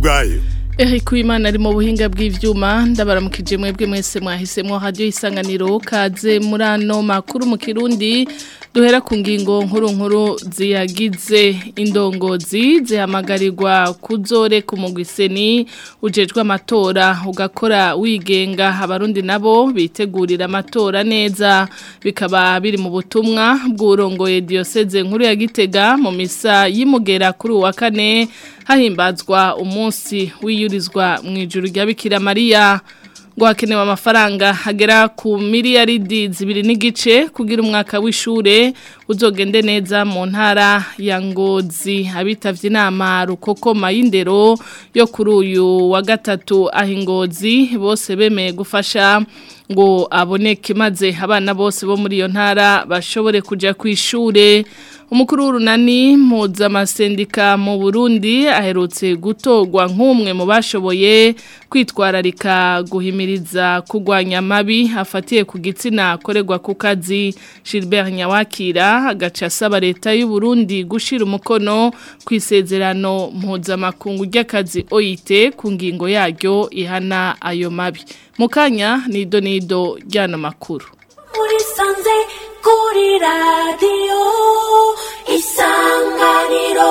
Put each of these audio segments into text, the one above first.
bwayo Eric Uwimana ari mu buhinga bw'ivyuma ndabaramukije mwebwe mwese mwahisemwo radio isanganiro kaze muri ano makuru mu Kirundi duhera ku ngingo nkuru nkuru ziyagize indongozi zihamagarirwa kuzore ku mugwiseni ujejwe amatora ugakora wigenga abarundi nabo bitegurira amatora neza bikaba biri mu butumwa bw'urongoye diocese nkuru ya Gitega mu misa y'imugera kuri uwa kane hahimbazwa umunsi wiyurizwa mu ijuru rya Bikira Maria ngo hakenewe amafaranga hagera ku miliyaridi zibiri n'igice kugira umwaka w'ishure uzogende neza mu ntara ya ngozi abitavye inama rukokoma y'indero yo kuri uyu wa gatatu aho ingozi bose bemeye gufasha ngo aboneke maze abana bose bo muri iyo ntara bashobore kuja ku ishure umukuru w'urunani mpuzamasendika mu burundi aherutse gutorwa nk'umwe mu bashoboye kwitwararika guhimiriza kurwanya amabi afatiye ku gitsina akorerwa ku kazi Gilbert nyawakira agaca asaba leta y'u Burundi gushira umukono ku isezerano mpuzamakungu ry'akazi OIT ku ngingo yaryo ihana ayo mabi mukanya nido nido ry'ano makuru muri sanze kuri radiyo isanganiro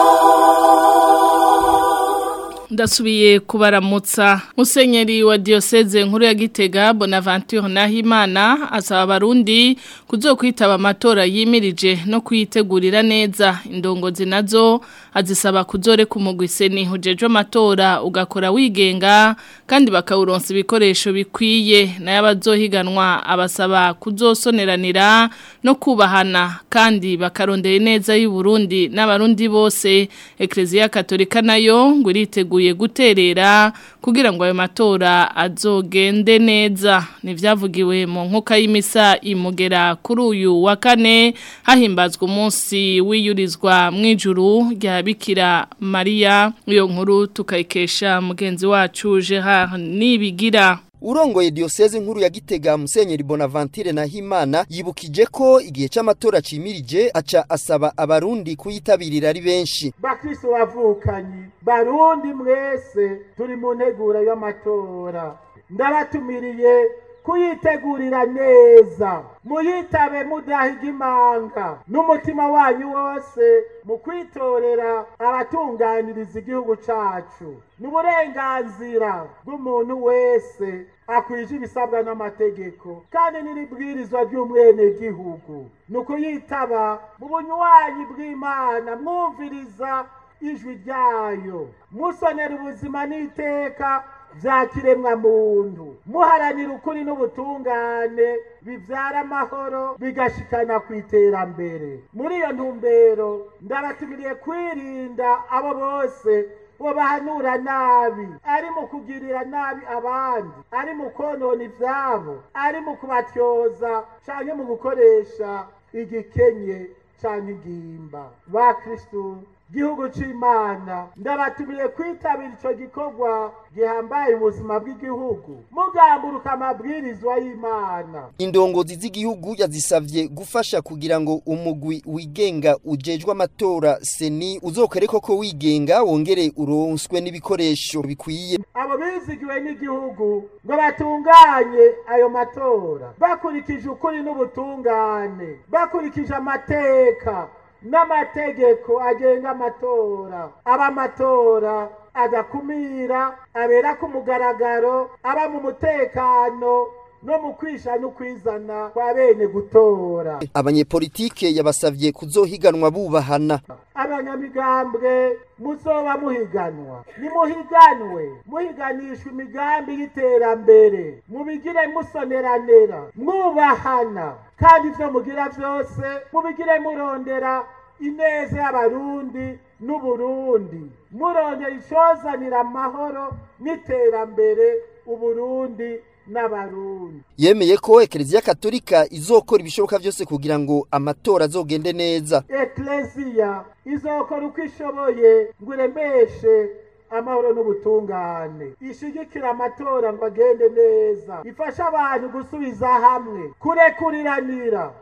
ndasubiye kubaramutsa musenyeri wa diocese nkuru ya Gitega Bonaventure Nahimana asaba abarundi kuzokwitaba amatora yimirije no kuyitegurira neza indongozi nazo azisaba kuzore ku mugwiseni hujeje amatora ugakora wigenga kandi bakawuronsa ibikoresho bikwiye nayo abazohiganwa abasaba kuzosoneranira no kubahana kandi bakarondera neza y'u Burundi n'abarundi bose Ecclesia Katolika nayo ngo iriteguye guterera kugira ngo ayo matora azogende neza nivyavugiwe mu nkuka y'imisa imugera kuri uyu wa kane hahimbazwa umunsi wiyurizwa mw'ijuru rya Bikira Maria iyo nkuru tukayikesha mugenzi wacu Gerard Nibigira Urongoye diocese nkuru ya Gitega Musenyeri Bonaventure Nahimana yibukije ko igihe c'amatora cimirije aca asaba abarundi kuyitabirira ari benshi. bakristo bavukanyi barundi mwese turi mu ntegura y'amatora ndabatumiriye kuyitegurira neza muyitabe mudahiga imanga n'umutima wanyu wose mu kwitorera abatunganiriza igihugu cacu n'uburenganzira bw'umuntu wese akwije ibisabwa n'amategeko kandi n'iribwirizwa ry'umwenegihugu ni ukuyitaba mu bunywanyi bw'imana mwumviriza ijwi ryayo musonera ubuzima n'iteka bya kiremwa muntu muharanira ukuri n'ubutungane bibyara amahoro bigashikana ku iterambere muri iyo ntumbero ndabatumiriye kwirinda abo bose bo bahanura nabi ari mu kugirira nabi abandi ari mu konona ibyabo ari mu kubatyoza cyangwa mu gukoresha igikenye cyangwa ingimba ba kirisitu gihugu c'imana ndabatumiye kwitabira ico gikorwa gihambaye ubuzima bw'igihugu mugamburuka amabwirizwa y'imana Indongozi z'igihugu yazisavye gufasha kugira ngo umugwi wigenga ujejwe amatora seni uzokore koko wigenga wongere uronswe n'ibikoresho bikwiye. abo bizigiwe n'igihugu ngo batunganye ayo matora bakurikije ukuri n'ubutungane bakurikije amateka n'amategeko agenga amatora aba amatora adakumira abera ku mugaragaro aba mu mutekano no mu kwisha no kwizana kwa bene gutora Abanyepolitike yabasavye kuzohiganwa bubahana. abanyamigambwe muzoba muhiganwa nimuhiganwe muhiganishwa imigambi y'iterambere mubigire musoneranera mwubahana kandi ivyo mugira vyose mubigire murondera ineza y'abarundi n'uburundi murondera icozanira amahoro n'iterambere uburundi n'abarundi Yemeye ko Eklezia Katolika izokora ibishoboka vyose kugira ngo amatora azogende neza. ekleziya izokora uko ishoboye ngo iremeshe amahoro n'ubutungane ishigikira amatora ngo agende neza ifashe abantu gusubiza hamwe kurekuriranira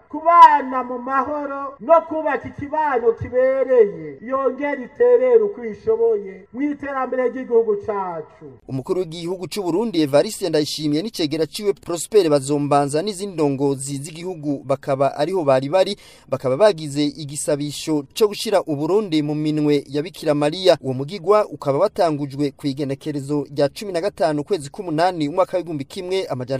kubana mu mahoro no kubaka ikibano kibereye yongera iterera uko ishoboye mu iterambere ry'igihugu cacu umukuru w'igihugu c'u Burundi Evariste Ndayishimiye n'icegera ciwe Prosper Bazombanza n'izindi ndongozi z'igihugu bakaba ariho bari bari bakaba bagize igisabisho co gushira Uburundi mu minwe ya Bikira Maria uwo mugigwa ukaba watangujwe ku igenekerezo rya 15 kwezi k'umunani umwaka w'igumbi kimwe amajana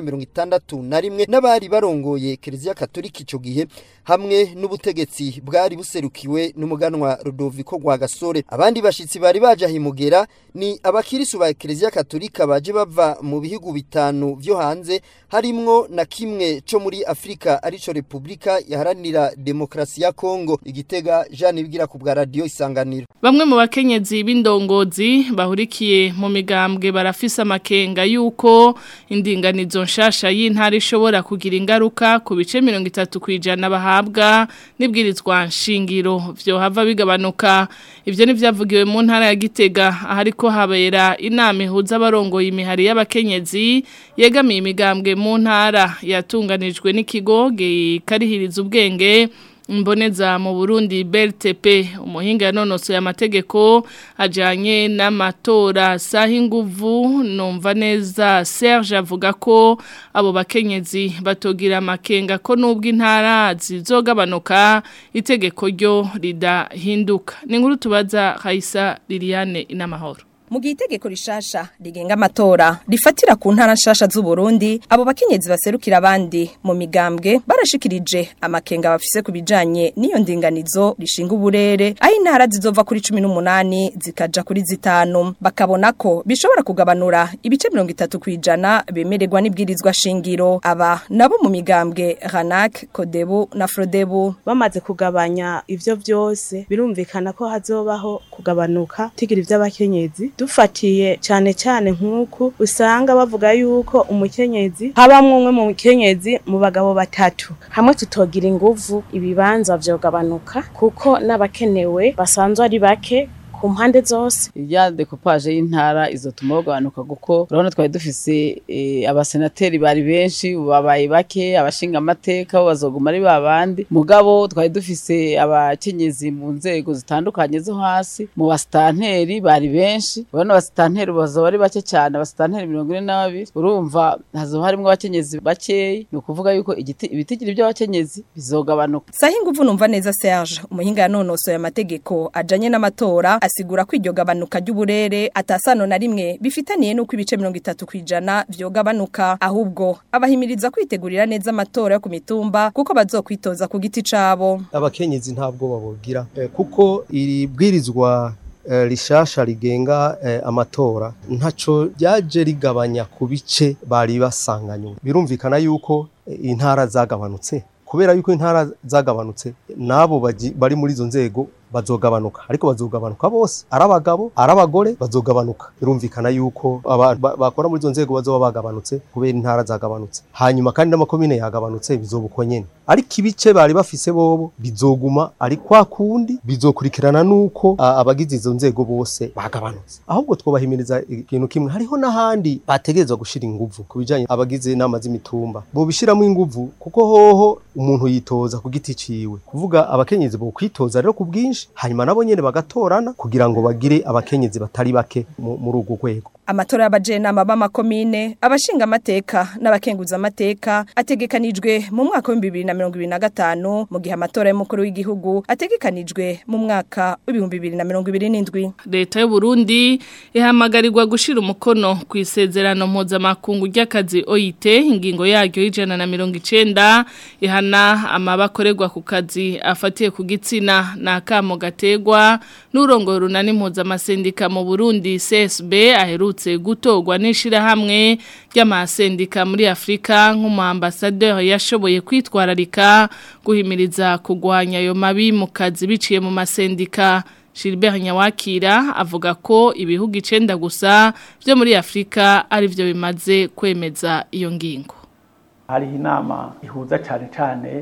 961 na rimwe n'abari barongoye Kiliziya Katolika ico gihe hamwe n'ubutegetsi bwari buserukiwe n'umuganwa Rudoviko Rwagasore abandi bashitsi bari baje ahimugera ni abakirisu ba Kiliziya Katolika baje bava mu bihugu bitanu vyo hanze harimwo na kimwe co muri Afrika arico Republika yaharanira demokrasi ya Kongo igitega Jean Bigira ku bwa radio isanganiro Bamwe mu bakenyezi b'indongozi bahurikiye mu migambwe barafise amakenga yuko indinganizo nshasha y'intara ishobora kugira ingaruka ku bice 30 kwijana bahabwa nibwirizwa nshingiro vyo hava bigabanuka ivyo nivyavugiwe mu ntara ya Gitega ahariko habera inama ihuza abarongoye imihari y'abakenyezi yegamiye imigambwe mu ntara yatunganijwe n'ikigo gikarihiriza ubwenge Mboneza mu Burundi BRTP umuhinga yanonosoye amategeko ajanye n'amatora saha inguvu numva neza Serge avuga ko abo bakenyezi batogira amakenga ko nubwo intara zizogabanuka itegeko ryo ridahinduka ni nkuru tubaza Kaisa Liliane inamahoro mu gihe itegeko rishasha rigenga amatora rifatira ku ntara nshasha z'u Burundi abo bakenyezi baserukira abandi mu migambwe barashikirije amakenga bafise ku bijanye n'iyo ndinganizo rishinga uburere aho intara zizova kuri 18 zikaja kuri zitanu bakabona ko bishobora kugabanura ibice 30 kwijana bemererwa n'ibwirizwa shingiro aba nabo mu migambwe Ranak Kodebu na Frodebu bamaze kugabanya ivyo vyose birumvikana ko hazobaho kugabanuka tigira ivy'abakenyezi dufatiye cyane cyane nk'uku usanga bavuga yuko umukenyezi habamwe umwe mu mukenyezi mu bagabo batatu hamwe tutogira inguvu ibibanza vyogabanuka kuko n'abakenewe basanzwe ari bake ku mpande zose irya decoupage y'intara izotuma bagabanuka kuko urabona twari dufise e, abasenateri bari benshi babaye bake abashinga amateka bo bazoguma ari babandi mugabo twari dufise abakenyezi mu nzego zitandukanye zo hasi mu basitanteri bari benshi urabona abasitanteri bazoba ari bake cyane abasitanteri mirongo ine na babiri urumva hazoba harimwo abakenyezi bakeyi ni ukuvuga yuko igiti ibitigiri by'abakenyezi bizogabanuka saha inguvu numva neza Serge umuhinga yanonosoye amategeko ajanye n'amatora asigura ko iryo gabanuka ry'uburere atasano na rimwe bifitaniye nuko ibice 30 kwijana vyogabanuka ahubwo abahimiriza kwitegurira neza amatora yo ku mitumba kuko bazokwitoza ku giti cabo abakenyezi ntabwo babogira eh, kuko iri bwirizwa eh, rishasha rigenga eh, amatora ntaco ryaje rigabanya ku bice bari basanganywe birumvikana yuko eh, intara zagabanutse kubera yuko intara zagabanutse nabo bari muri izo nzego bazogabanuka ariko bazogabanuka bose ari abagabo ari abagore bazogabanuka birumvikana yuko bakora muri izo nzego bazoba bagabanutse kubera intara zagabanutse hanyuma kandi n'amakomine yagabanutse bizoba uko nyene ariko ibice bari bafise bobo bizoguma ari kwa kundi bizokurikirana nuko abagize izo nzego bose bagabanutse ahubwo twobahimiriza ikintu kimwe hariho n'ahandi bategerezwa gushira inguvu ku bijanye abagize inama z'imitumba bobishiramo inguvu kuko hoho umuntu yitoza ku giti ciwe kuvuga abakenyezi bo kwitoza rero ku bwinshi hanyuma nabo nyene bagatorana kugira ngo bagire abakenyezi batari bake muri urwo rwego amatora y'abajenama b'amakomine abashinga amateka n'abakenguza amateka ategekanijwe mu mwaka wa 2025 mu gihe amatora y'umukuru w'igihugu ategekanijwe mu mwaka wa 2027 leta y'u Burundi ihamagarirwa gushira umukono ku isezerano mpuzamakungu ry'akazi OIT ingingo yaryo y'ijana na mirongo icenda ihana amabakorerwa ku kazi afatiye ku gitsina na kamo gategwa n'urongo runani mpuzamasendika mu Burundi CSB aherutse gutorwa n'ishirahamwe ry'amasendika muri Afrika nk'umuambasadeur yashoboye kwitwararika guhimiriza kugwanya ayo mabi mu kazi biciye mu masendika Gilbert Nyawakira avuga ko ibihugu icenda gusa byo muri Afrika ari byo bimaze kwemeza iyo ngingo hariho inama ihuza cyane cyane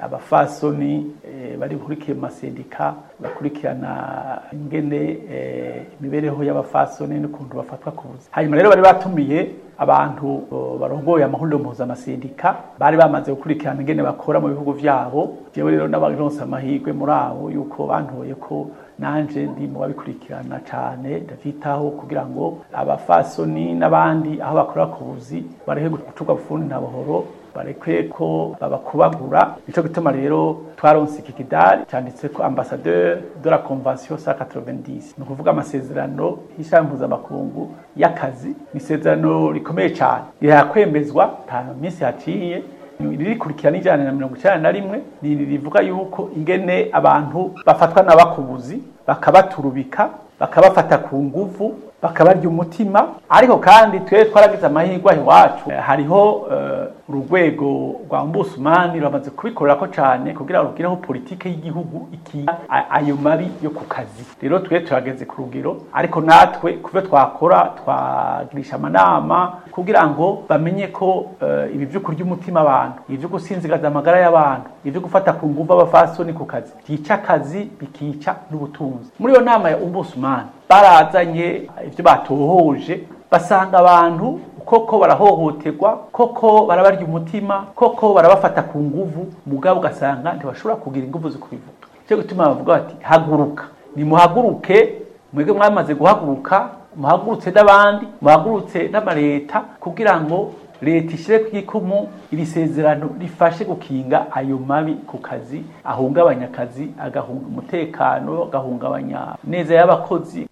abafasoni eh, bari bukurikiye mu masendika bakurikirana ingene eh, imibereho y'abafasoni n'ukuntu bafatwa ku buzi hanyuma rero bari batumiye abantu o, barongoye amahuriro mpuzamasedika bari bamaze gukurikirana ingene bakora mu bihugu vyabo jewe rero n'abaronse amahirwe muri abo yuko bantoye ko nanje ndi mu babikurikirana cane ndavyitaho kugira ngo abafasoni n'abandi aho bakorera ku buzi barehe gucurwa bufundi na buhoro barekwe ko babakubagura nico gituma rero twaronse iki kidari cyanditse ko ambassadeur de la convention 190 ni ukuvuga amasezerano y'ishami mpuzamakungu y'akazi ni isezerano rikomeye cyane rirakwemezwa nta minsi haciye ririkurikira n'ijana na mirongo icyenda na rimwe ni rivuga yuko ingene abantu bafatwa n'abakubuzi bakabaturubika bakabafata ku nguvu bakabarya umutima ariko kandi twe twaragize amahirwe aho iwacu Eh, hariho eh, urwego rwa ombusumani ruramaze kubikorera ko cyane kugira ngo rugireho politike y'igihugu ikiya a- ayo mabi yo ku kazi rero twe turageze ku rugero ariko natwe kubyo twakora twagirisha amanama kugira ngo bamenye ko eh, ibi byo kurya umutima abantu ibi byo gusinzigaza amagara y'abantu ibi byo gufata ku nguvu abafasoni ku kazi byica akazi bikica n'ubutunzi muri iyo nama ya ombusumani barazanye ibyo batohoje basanga abantu koko barahohoterwa koko barabarya umutima koko barabafata ku nguvu mugabo ugasanga ntibashobora kugira inguvu zo kubivuga cyo gutuma bavuga bati haguruka nimuhaguruke mwebwe mwamaze guhaguruka muhagurutse n'abandi muhagurutse n'amaleta kugira ngo leta ishyire ku ikumu iri sezerano rifashe gukinga ayo mabi ku kazi ahungabanya akazi agahunga umutekano agahungabanya neza y'abakozi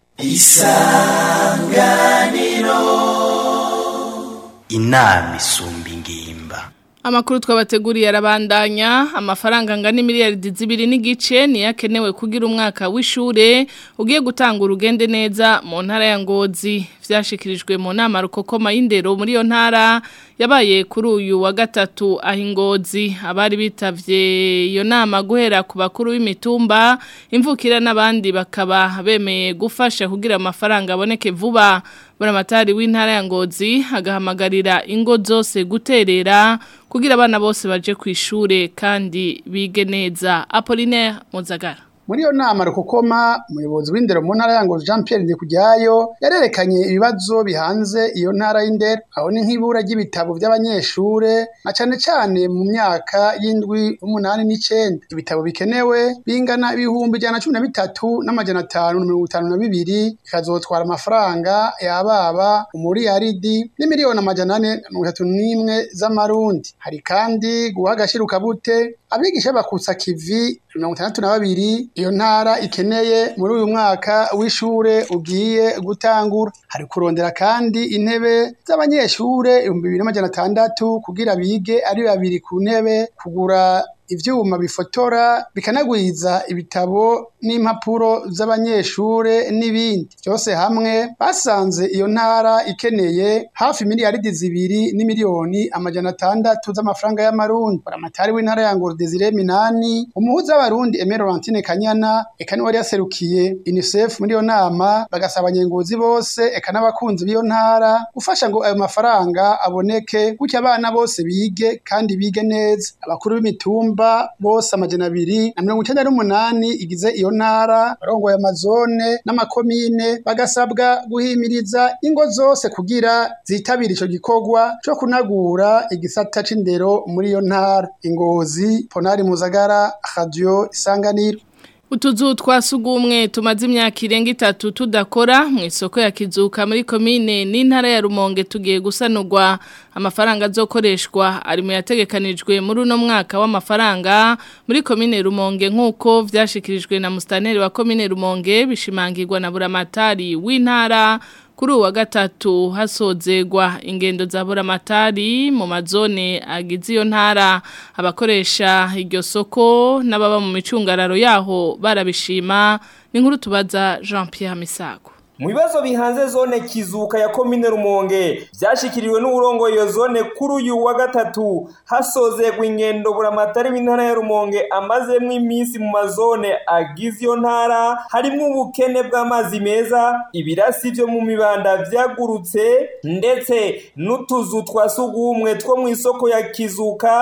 inama isumba ingimba Amakuru twabateguriye arabandanya amafaranga angana miliyari zibiri n'igice niyo akenewe kugira umwaka w'ishure ugiye gutanga urugende neza mu ntara ya Ngozi vyashikirijwe mu nama rukokoma y'indero muri iyo ntara yabaye kuri uyu wa gatatu aho Ngozi abari bitavye iyo nama guhera ku bakuru b'imitumba imvukira n'abandi bakaba bemeye gufasha kugira amafaranga aboneke vuba buramatari w'intara ya Ngozi agahamagarira ingo zose guterera kugira abana bose baje ku ishure kandi bige neza Apollinaire Muzagara muri iyo nama rukokoma umuyobozi w'indero mu ntara ya Ngozi Jean Pierre Ndikujyayo yarerekanye ibibazo bihanze iyo ntara y'indero aho ni nk'ibura ry'ibitabo by'abanyeshure na cane cane mu myaka y'indwi umunani n'icenda ibitabo bikenewe bingana ibihumbi ijana na cumi na bitatu n'amajana atanu na mirongo itanu na bibiri bikazotwara amafaranga yababa umuriyaridi n'imiliyoni amajana ane na mirongo itatu n'imwe z'amarundi hari kandi guha agashirukabute abigisha bakutsa kivi mirongo itandatu na babiri iyo ntara ikeneye muri uyu mwaka w'ishure ugiye gutangura hari kurondera kandi intebe z'abanyeshure ibihumbi bibiri n'amajana atandatu kugira bige ari babiri ku ntebe kugura ivyuma bifotora bikanagwiza ibitabo n'impapuro z'abanyeshure n'ibindi byose hamwe basanze iyo ntara ikeneye hafi miliyaridi zibiri n'imiliyoni amajana atandatu z'amafaranga y'amarundi baramatari w'intara ya Ngoro Desire Minani umuhuza w'abarundi Aimé Laurentine Kanyana eka niwe yari yaserukiye UNICEF muri iyo nama bagasaba abanyengozi bose eka n'abakunzi b'iyo ntara gufasha ngo ayo mafaranga aboneke gutya abana bose bige kandi bige neza abakuru b'imitumba bose amajana abiri na mirongo icenda n'umunani igize iyo ntara barongoye amazone n'amakomine bagasabwa guhimiriza ingo zose kugira zitabira ico gikorwa co kunagura igisata c'indero muri iyo ntara ingozi ponari muzagara radio isanganiro Utuzu twasugumwe tumaze imyaka irenga itatu tudakora mu isoko ya kizuka muri komine n'intara ya Rumonge tugiye gusanurwa amafaranga azokoreshwa ari mu yategekanijwe muri uno mwaka w'amafaranga muri komine Rumonge nk'uko vyashikirijwe na mustaneri wa komine Rumonge bishimangirwa na buramatari w'intara kuri uwa gatatu hasozegwa ingendo za buramatari mu mazone agize iyo ntara abakoresha iryo soko n'ababa mu micungararo yaho barabishima ni nkuru tubaza Jean Pierre Misago mu bibazo bihanze zone kizuka ya komine rumonge byashikiriwe n'uburongo iyo zone kuri uyu wa gatatu hasozegwa ingendo buramatari w'intara ya rumonge amazemwo iminsi mu mazone agize iyo ntara harimwo ubukene bw'amazi meza ibirasi byo mu mibanda vyagurutse ndetse n'utuzu twa sugumwe two mu isoko ya kizuka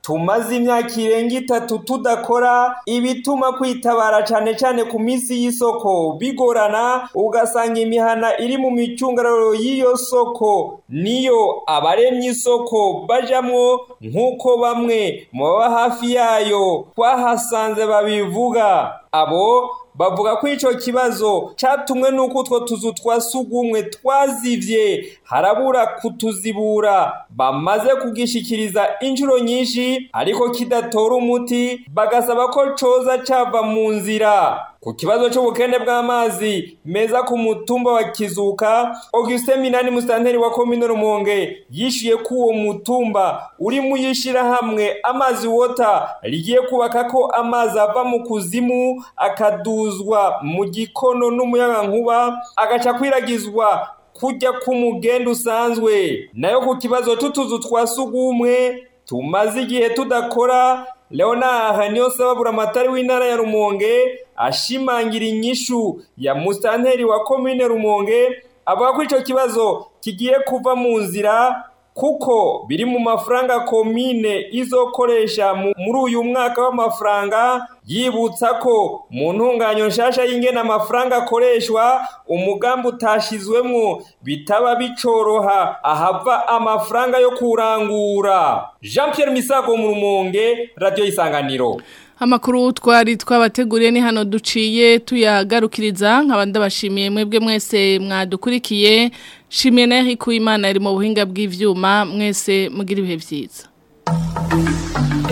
tumaze imyaka irenga itatu tudakora ibituma kwitabara cyane cyane ku minsi y'isoko bigorana ugasanga imihana iri mu micungararo y'iyo soko niyo abaremye isoko bajamwo nk'uko bamwe mu baba hafi yayo twahasanze babivuga abo bavuga ko icyo kibazo cyatumwe n'uko utwo tuzu twa sugumwe twazivye harabura kutuzibura bamaze kugishikiriza inshuro nyinshi ariko kidatora umuti bagasaba ko coza cava mu nzira ku kibazo cy'ubukene bw'amazi meza ku mutumba wa kizuka Augustin Minani musitanteri wa komine Rumonge yishyuye ko uwo mutumba uri mu yishyirahamwe amazi wota rigiye kubaka ko amazi ava mu kuzimu akaduzwa mu gikono n'umuyagankuba agaca kwiragizwa kujya k'umugenda usanzwe nayo ku kibazo cy'utuzu twa sugumwe tumaze igihe tudakora Leonard Niyonsaba Buramatari w'intara ya Rumonge ashimangira inyishu ya musitanteri wa komine Rumonge avuga ko icyo kibazo kigiye kuva mu nzira kuko biri mu mafaranga komine izokoresha muri uyu mwaka w'amafaranga yibutsa ko mu ntunganyo nshasha y'ingena amafaranga akoreshwa umugambi utashizwemwo bitaba bicoroha ahava amafaranga yo kurangura Jean Pierre Misago mu Rumonge Radio Isanganiro Amakuru twari twabateguriye ni hano duciye tuyagarukiriza nk'abandi bashimiye mwebwe mwese mwadukurikiye shimiye na Eric Uwimana ari mu buhinga bw'ivyuma mwese mugira ibihe byiza